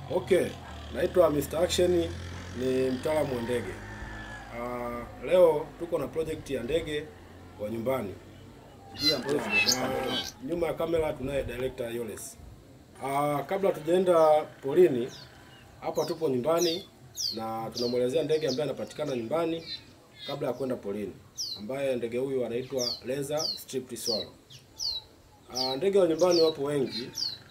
Okay, naitwa Mr. Action, ni mtaalamu wa ndege. Uh, leo tuko na project ya ndege wa nyumbani. Na nyuma ya kamera tunaye director Yoles. Uh, kabla tujaenda polini, hapa tupo nyumbani na tunamwelezea ndege ambaye anapatikana nyumbani kabla ya kwenda polini, ambaye ndege huyu anaitwa Laser Striped Swallow. Uh, ndege wa nyumbani wapo wengi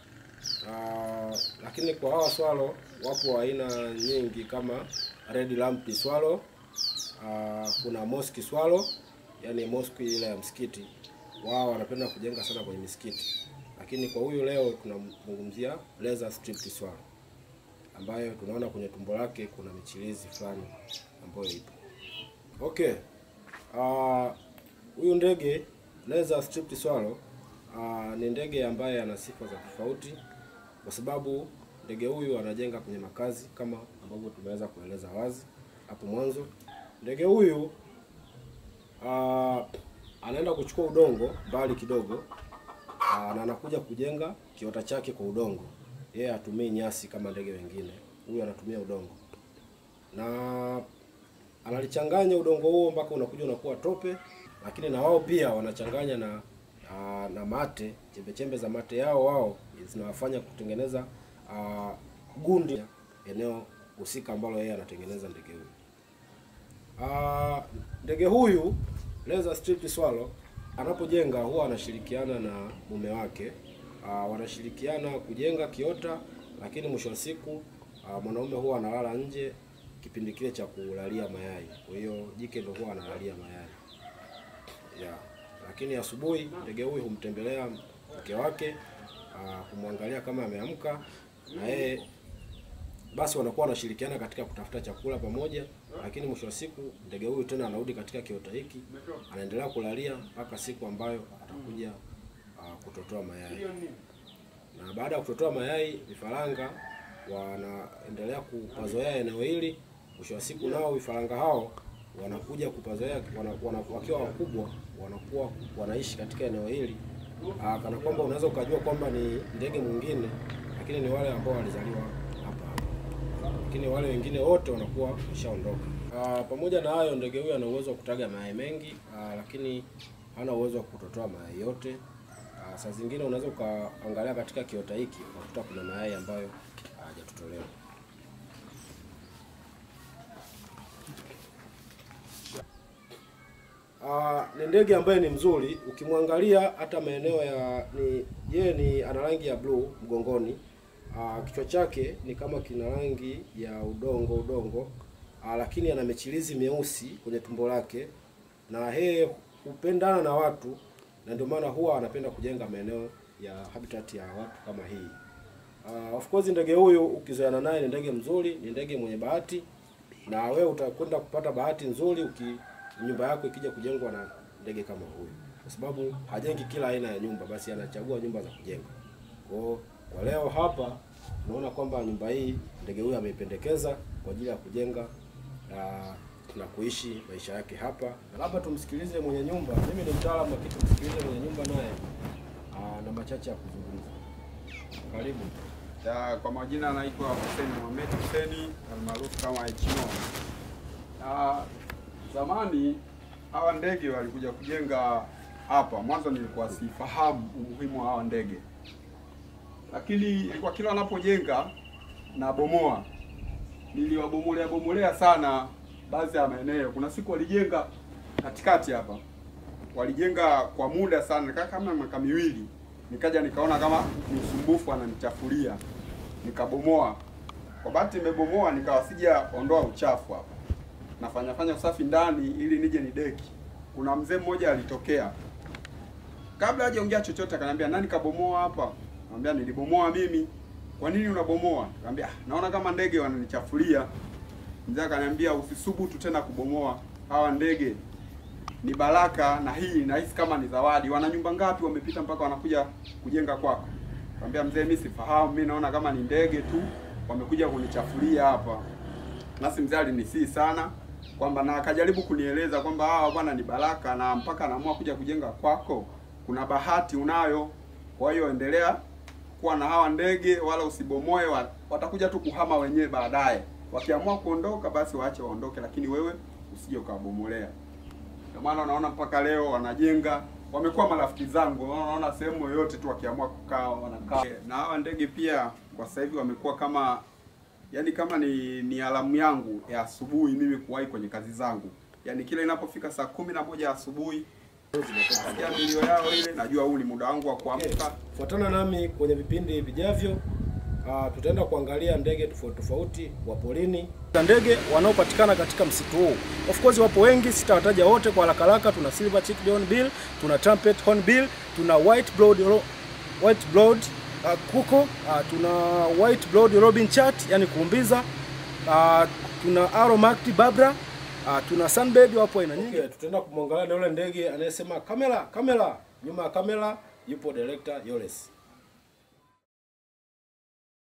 Uh, lakini kwa hawa swalo wapo aina nyingi kama red lamp swallow, uh, kuna mosque swallow, yani mosque ile ya msikiti. Wao wanapenda kujenga sana kwenye misikiti, lakini kwa huyu leo tunamzungumzia laser striped swallow ambayo tunaona kwenye tumbo lake kuna michirizi fulani ambayo ipo. Okay. Uh, huyu ndege laser striped swallow uh, ni ndege ambaye ana sifa za tofauti kwa sababu ndege huyu anajenga kwenye makazi kama ambavyo tumeweza kueleza wazi hapo mwanzo. Ndege huyu uh, anaenda kuchukua udongo mbali kidogo uh, na anakuja kujenga kiota chake kwa udongo. Yeye hatumii nyasi kama ndege wengine, huyu anatumia udongo na analichanganya udongo huo mpaka unakuja unakuwa tope, lakini na wao pia wanachanganya na uh, na mate, chembe chembe za mate yao wao zinawafanya kutengeneza uh, gundi eneo husika ambalo yeye anatengeneza ndege huyu. Uh, ndege huyu laser striped swallow anapojenga huwa anashirikiana na mume wake. Uh, wanashirikiana kujenga kiota, lakini mwisho wa siku uh, mwanaume huwa analala nje kipindi kile cha kulalia mayai. Kwa hiyo jike ndio huwa analalia mayai yeah. Lakini asubuhi ndege huyu humtembelea mke wake uh, kumwangalia kama ameamka na yeye basi wanakuwa wanashirikiana katika kutafuta chakula pamoja, lakini mwisho wa siku ndege huyu tena anarudi katika kiota hiki, anaendelea kulalia mpaka siku ambayo atakuja uh, kutotoa mayai. Na baada ya kutotoa mayai, vifaranga wanaendelea kupazoea eneo hili. Mwisho wa siku nao vifaranga hao wanakuja kupazoea wana, wana, wakiwa wakubwa wanakuwa wanaishi katika eneo hili Aa, kana kwamba unaweza ukajua kwamba ni ndege mwingine, lakini ni wale ambao walizaliwa hapa hapa, lakini wale wengine wote wanakuwa wameshaondoka. Pamoja na hayo, ndege huyu ana uwezo wa kutaga mayai mengi aa, lakini hana uwezo wa kutotoa mayai yote. Aa, saa zingine unaweza ukaangalia katika kiota hiki ukakuta kuna mayai ambayo hayajatotolewa. Uh, ni ndege ambaye ni mzuri ukimwangalia hata maeneo ya ni yeye ni ana rangi ya blue mgongoni. Uh, kichwa chake ni kama kina rangi ya udongo udongo, uh, lakini ana michirizi meusi kwenye tumbo lake, na yeye hupendana na watu, na ndio maana huwa anapenda kujenga maeneo ya habitat ya watu kama hii. Uh, of course ndege huyu ukizoeana naye ni ndege mzuri, ni ndege mwenye bahati, na wewe utakwenda kupata bahati nzuri uki nyumba yako ikija kujengwa na ndege kama huyu, kwa sababu hajengi kila aina ya nyumba, basi anachagua nyumba za kujenga. Kwa kwa leo hapa tunaona kwamba nyumba hii ndege huyu ameipendekeza kwa ajili ya kujenga na, na kuishi maisha yake hapa. Na labda tumsikilize mwenye nyumba. Mimi ni mtaalamu, lakini tumsikilize mwenye nyumba naye na machache ya kuzungumza. Karibu. Ya, kwa majina anaitwa Hussein Mohamed Hussein almaarufu kama Hmo. Na zamani hawa ndege walikuja kujenga hapa. Mwanzo nilikuwa sifahamu umuhimu wa hawa ndege, lakini ilikuwa kila wanapojenga na bomoa, niliwabomolea bomolea sana baadhi ya maeneo. Kuna siku walijenga katikati hapa, walijenga kwa muda sana, nikaa kama miaka miwili, nikaja nikaona kama ni usumbufu, ananichafulia, nikabomoa. Kwa bahati nimebomoa, nikawa sija ondoa uchafu hapa nafanya fanya usafi ndani ili nije ni deki. Kuna mzee mmoja alitokea, kabla hajaongea chochote, akaniambia nani kabomoa hapa? Nikamwambia nilibomoa mimi. Kwa nini unabomoa? Nikamwambia naona kama ndege wananichafulia. Mzee akaniambia usisubutu tena kubomoa hawa ndege, ni baraka, na hii nahisi kama ni zawadi. Wana nyumba ngapi wamepita mpaka wanakuja kujenga kwako? Nikamwambia mzee, mimi sifahamu, mimi naona kama ni ndege tu wamekuja kunichafulia hapa. Nasi mzee alinisii sana kwamba na akajaribu kunieleza kwamba hawa bwana ni baraka, na mpaka anaamua kuja kujenga kwako, kuna bahati unayo. Kwa hiyo endelea kuwa na hawa ndege wala usibomoe, wa- watakuja tu kuhama wenyewe baadaye. Wakiamua kuondoka, basi waache waondoke, lakini wewe usije ukawabomolea. Ndio maana unaona mpaka leo wanajenga, wamekuwa marafiki zangu. Unaona sehemu yoyote tu wakiamua kukaa wanakaa. Na hawa ndege pia kwa sasa hivi wamekuwa kama yani kama ni ni alamu yangu ya asubuhi mimi kuwahi kwenye kazi zangu. Yani kila inapofika saa kumi na moja asubuhi nasikia milio yao ile, najua huu ni muda wangu wa kuamka. Fuatana nami kwenye vipindi vijavyo. Uh, tutaenda kuangalia ndege tofauti tofauti wa porini na ndege wanaopatikana katika msitu huu. Of course wapo wengi, sitawataja wote kwa haraka haraka. Tuna silver cheeked hornbill, tuna trumpet hornbill, tuna white blood white blood uh, kuko uh, tuna white blood robin chat, yani kuumbiza uh, tuna arrow marked babra uh, tuna sunbird, wapo aina nyingi. Okay, tutaenda kumwangalia na yule ndege anayesema kamera kamera. Nyuma ya kamera yupo director Yoles.